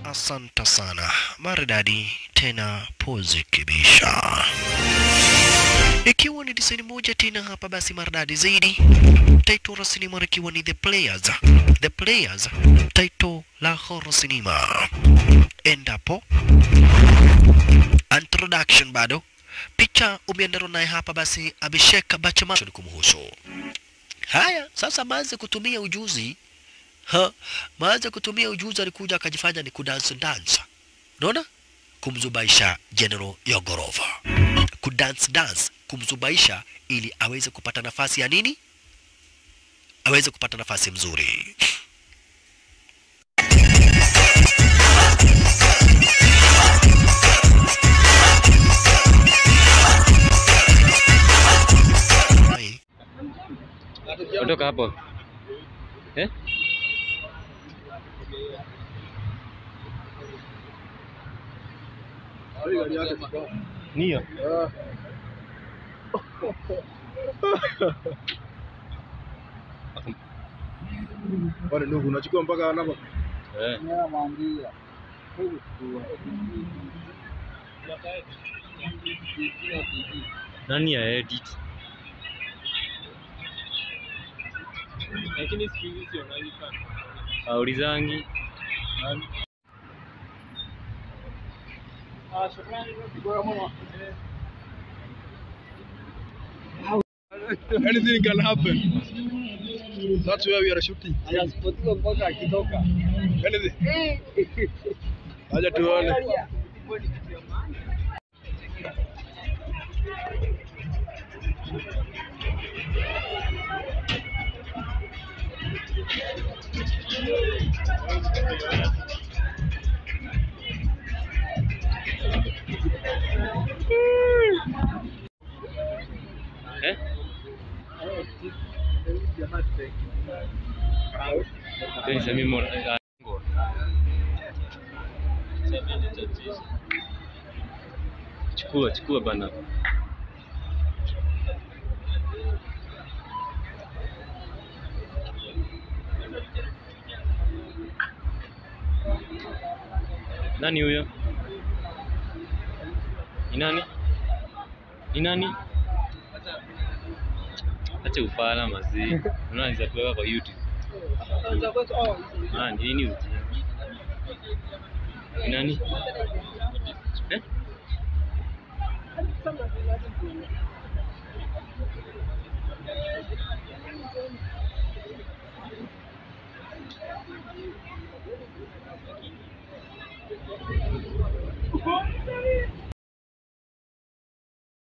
asanta sana, maridadi tena pozi kibisha. Ikiwa ni design moja tena hapa, basi maridadi zaidi. Title la sinema ikiwa ni The Players, The Players, title la horror sinema. Endapo introduction bado picha umeendana naye hapa, basi Abhishek Bachchan kumhusu. Haya, sasa maanze kutumia ujuzi ha, maanze kutumia ujuzi, alikuja akajifanya ni kudance dance, unaona, kumzubaisha General Yogorova, kudance dance, kumzubaisha ili aweze kupata nafasi ya nini, aweze kupata nafasi mzuri. Hai. Ondoka hapo. Eh? Nio. Wale ndugu unachukua mpaka hapa. Eh. Nani ya edit? lakini siku hizi sionagi sana. Aulizangi. Ah, shukrani. Bora mwana. Anything can happen. That's where we are shooting. Anasipotiwa mpaka akitoka. Anything. Acha tuone. Eh? Teni sami mo ah, ngo. Chukua, chukua bana. Nani huyo? Ni nani? Ni nani? Acha ufala mazee. Unaweza kuweka kwa YouTube. Ah, nini ujinga? Ni nani? Eh?